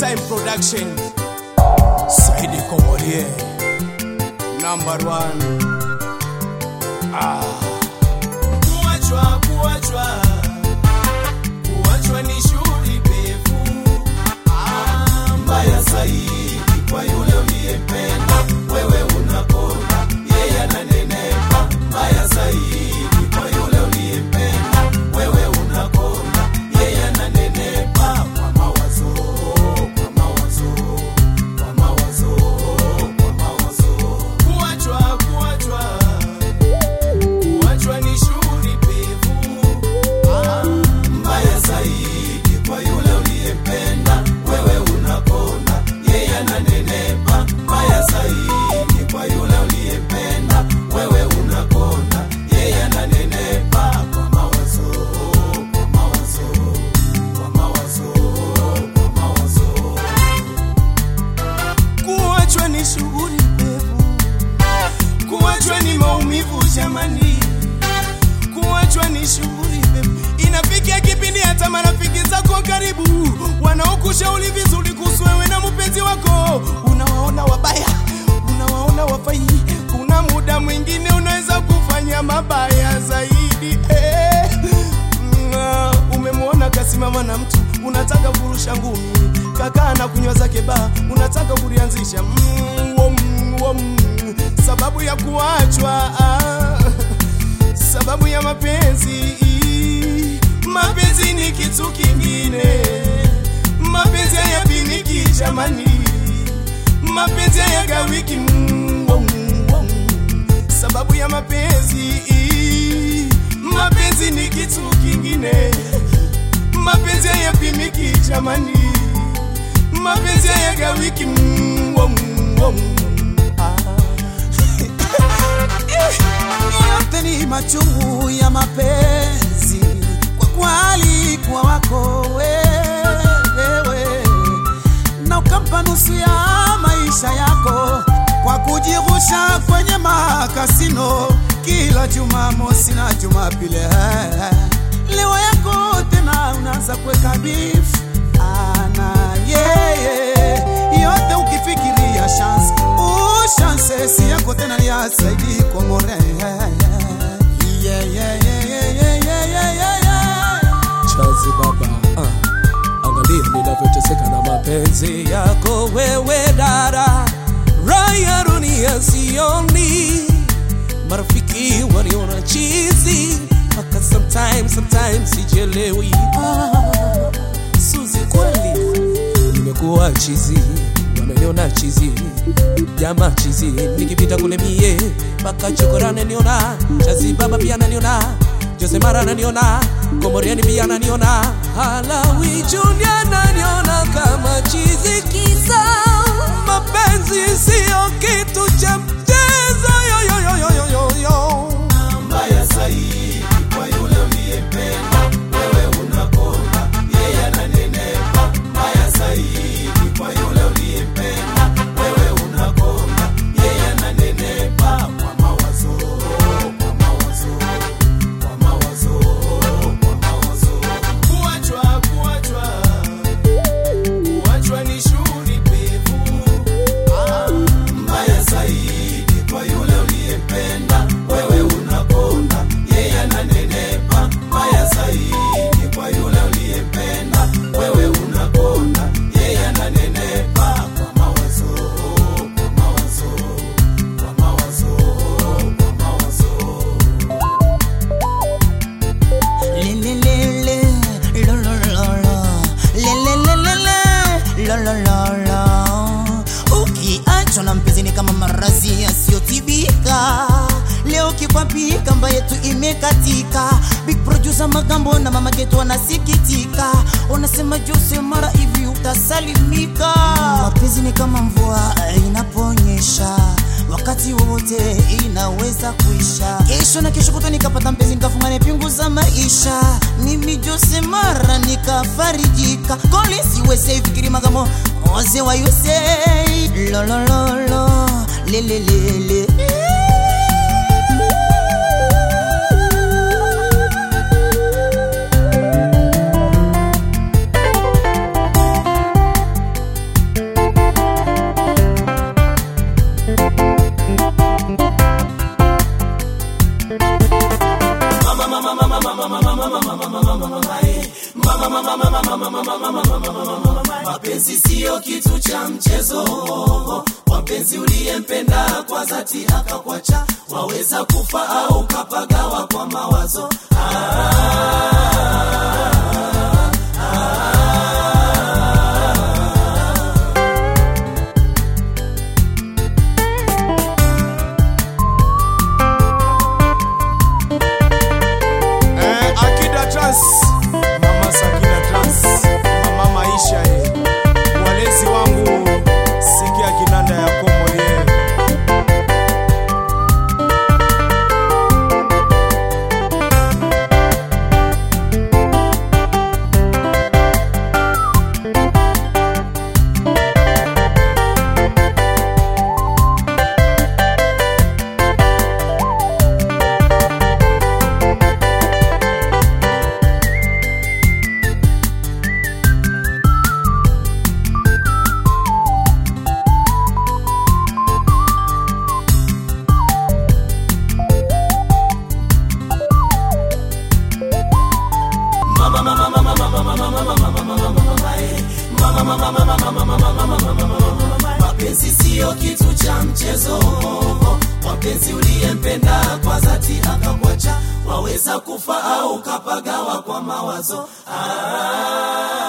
time production Saidi Komorie number one ah. Kuachwa, kuachwa, kuachwa ni shughuli pevu ah, mbaya zaidi kwa yule uliyempenda wewe unakonda yeye ananenepa mbaya zaidi kwa yule uliyempenda wewe unakonda yeye ananenepa kwa mawazo kwa mawazo kwa mawazo kwa mawazo kuachwa kuachwa kuachwa ni shughuli pevu ah, mbaya zaidi kwa yule uliyempenda wewe unakonda yeye ananenepa mbaya zaidi kwa yule uliyempenda wewe unakonda yeye ananenepa kwa mawazo kwa mawazo kwa mawazo kwa mawazo kuachwa ni shughuli pevu kuachwa ni maumivu jamani kuachwa ni shughuli pevu inafikia kipindi hata marafiki zako karibu wanaokushauri vizuri kuhusu wewe na mpenzi wako unawaona wabaya unawaona wafai kuna muda mwingine unaweza kufanya mabaya zaidi eh. Mm, umemwona kasimama na mtu unataka kurusha ngumi kakaa na kunywa zake baa unataka kulianzisha mm, wom, wom. sababu ya kuachwa ah, sababu ya mapenzi mapenzi ni kitu kingine mapenzi hayapimiki jamani mapenzi hayagawiki mm, wom, wom. sababu ya mapenzi mapenzi ni kitu kingine mapenzi hayapimiki jamani mapenzi hayagawiki mm, wom, wom. yote ni machungu ya mapenzi kwa kwali kwa wako wewe na ukampa nusu ya maisha yako kwa kujirusha kwenye makasino kila Jumamosi na Jumapili. Leo yako tena unaanza kuweka beef ana yeye yote ukifikiria chance ushanse si yako tena ni ya Saidi Komore yeah, yeah, yeah, yeah, yeah, yeah, yeah, yeah. chazi baba ah. angalia ninavyoteseka na mapenzi yako wewe dada raya dunia sioni marafiki waliona chizi mpaka sometimes sometimes sijelewi ah. suzi kweli nimekuwa chizi wananiona chizi jama chizi nikipita kule mie mpaka chokorane niona chazi baba pia naniona Jose Mara ananiona, Komoriani pia ananiona, Halawi Junior ananiona kama chizi kisa. Mapenzi sio kitu cha mchezo yo yo yo yo yo yo yo. mbaya zaidi kwa yule uliyempenda wewe unakonda yeye ananenepa mbaya zaidi kwa yule uliyempenda wewe unakonda yeye ananenepa kwa mawazo kwa mawazo kwa mawazo kwa mawazo kuachwa kuachwa kuachwa ni shughuli pevu ah, mbaya zaidi kwa yule uliyempenda wewe unakonda yeye ananenepa mbaya zaidi kwa yule uliyempenda wewe unakonda yeye ananenepa kwa mawazo kwa mawazo kwa mawazo kwa mawazo Lelelele, lolololo, lelelelele, lolololo. ukiachwa na mpenzi ni kama marazi yasiyotibika leo kikwapika mba yetu imekatika big producer magambo na mama getu wanasikitika wanasema jose mara hivi utasalimika mapenzi ni kama mvua inaponyesha wakati wowote inaweza kuisha kesho na kesho kutwa nikapata mpenzi nikafungane pingu za maisha mimi jose mara nikafarijika kolisi wese fikiri magamo oze wa yuse lolololo lelelele mapenzi siyo kitu cha mchezo wapenzi uliyempenda kwa dhati akakwacha waweza kufa au kapagawa kwa mawazo Eh, Akida Trans, Mama Sakina Trans, Mama Maisha ye. Walezi wangu sikia kinanda ya komo ye. mapenzi siyo kitu cha mchezo wapenzi uliyempenda kwa dhati akakwacha waweza kufa au kapagawa kwa mawazo ah.